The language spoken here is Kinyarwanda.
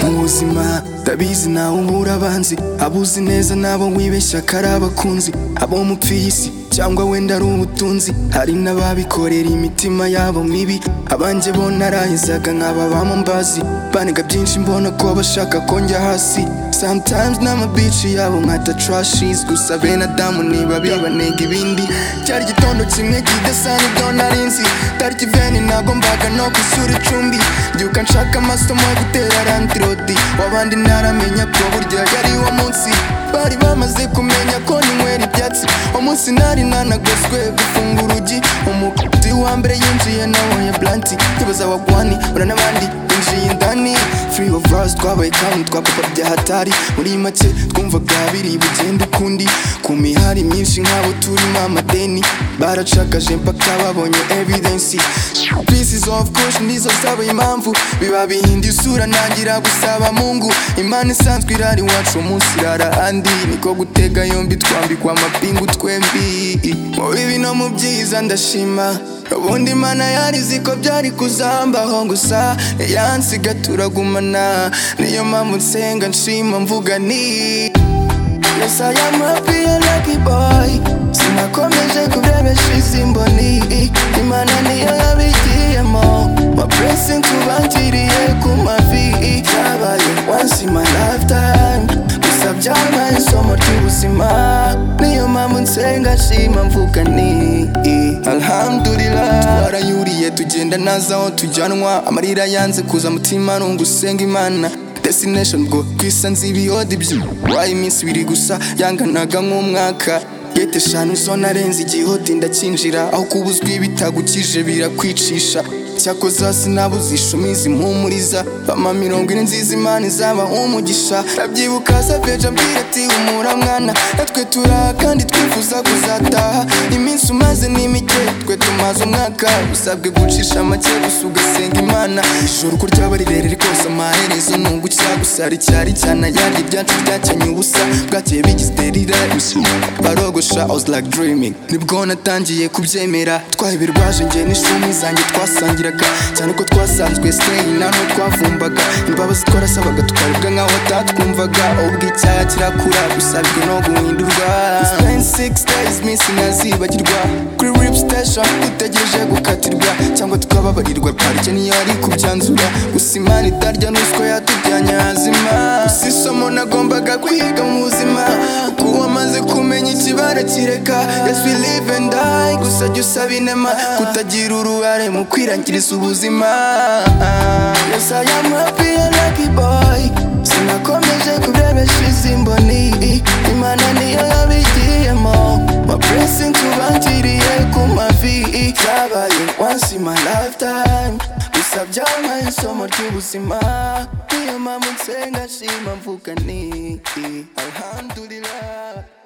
mu buzima ndabizi nawe ubura abanzi abuzi neza nabo wibeshya ko ari abakunzi abo mupfiye isi cyangwa wenda ari ubutunzi hari n'ababikorera imitima yabo mibi abanjye bo narahezaga nkaba bamumbazi banega byinshi mbona ko bashaka ko njya hasi sometimes n'amabici yabo nkata trashes gusa bene adamu niba bibanega ibindi cyari igitondo kimwe kidasana ibyo narinzi tariki veni nagombaga no gusura icumbi byuka nshaka amasomo yo gutera randirodi wabandi ntaramenya ko burya yari uwo munsi bari bamaze kumenya ko ninywera ibyatsi umunsi nari nanagoswe gufunga urugi umukuti wa mbere yinjiye nawe ya blanti ntibaza wagwani ura n'abandi binjiye indani free of us twabaye town twa papa bya hatari muri make twumvaga biri bugende ukundi ku mihari myinshi nk'abo turimo amadeni baracakaje mpaka babonye evidence pieces of caution nizo zaba impamvu biba bihinda isura ntangira gusaba mungu imana isanzwe irari iwacu umunsi irara andi niko gutega yombi twambikwa amapingu twembi mu bibi no mu byiza ndashima ubundi imana yari izi ko byari kuzambaho gusa yansiga turagumana niyo mpamvu nsenga nshima mvuga ni Yes, I am happy and lucky boy Sinakomeje kubyabeshiza imboni Imana niyo yabigiyemo My blessing tubangiriye ku mavi Yabaye once in my lifetime Gusa byabaye isomo ry'ubuzima Niyo mpamvu nsenga nshima mvuga ni Alhamdulillah Twarayuriye tugenda naza aho tujyanwa Amarira yanze kuza mutima nungu usenga imana destination bwo kwisanze ibiyodi byo waye iminsi ibiri gusa yanganaga nk'umwaka gete eshanu zo narenze igihoti ndakinjira aho kubuzwa ibitagukije birakwicisha cyakoza sinabuzisha umizi mpumuriza bama mirongo ine nziza imana izaba umugisha ndabyibuka saveje ambwira ati humura mwana natwe turaha kandi twifuza kuzataha iminsi umaze ni mike twe tumaze umwaka usabwe gucisha make gusa ugasenga imana ijoro uko ryaba rirerire rwose amaherezo nungucya gusa ricyari cyane ayandi ibyatsi byakenye ubusa bwakeye bigisterira barogosha I was like dreaming nibwo natangiye kubyemera twaheberwaje njye n'ishumi zanjye twasangiraga cyane ko twasanzwe stay nano twavumbaga imbabazi twarasabaga tukaribwa nkaho atatwumvaga ubwo icyaha kirakura gusabwe no guhindurwa We spent six days minsi ntazibagirwa kuri rip station dutegereje gukatirwa cyangwa tukababarirwa parike niyo ari kubyanzura gusa imana itarya n'uswa yatujyanye hazima gusa isomo nagombaga kwiga mu buzima kuko amaze kumenya ikibara kireka yes we live and die gusa jya usaba inema kutagira uruhare mu kwirangiriza ubuzima yes I am happy and lucky boy sinakomeje kubyabeshiza imboni imana niyo yabigiyemo my blessing tubangiriye ku mavi byabaye once in my lifetime gusa byabaye isomo ry'ubuzima niyo mpamvu nsenga nshima mvuga ni alhamdulillah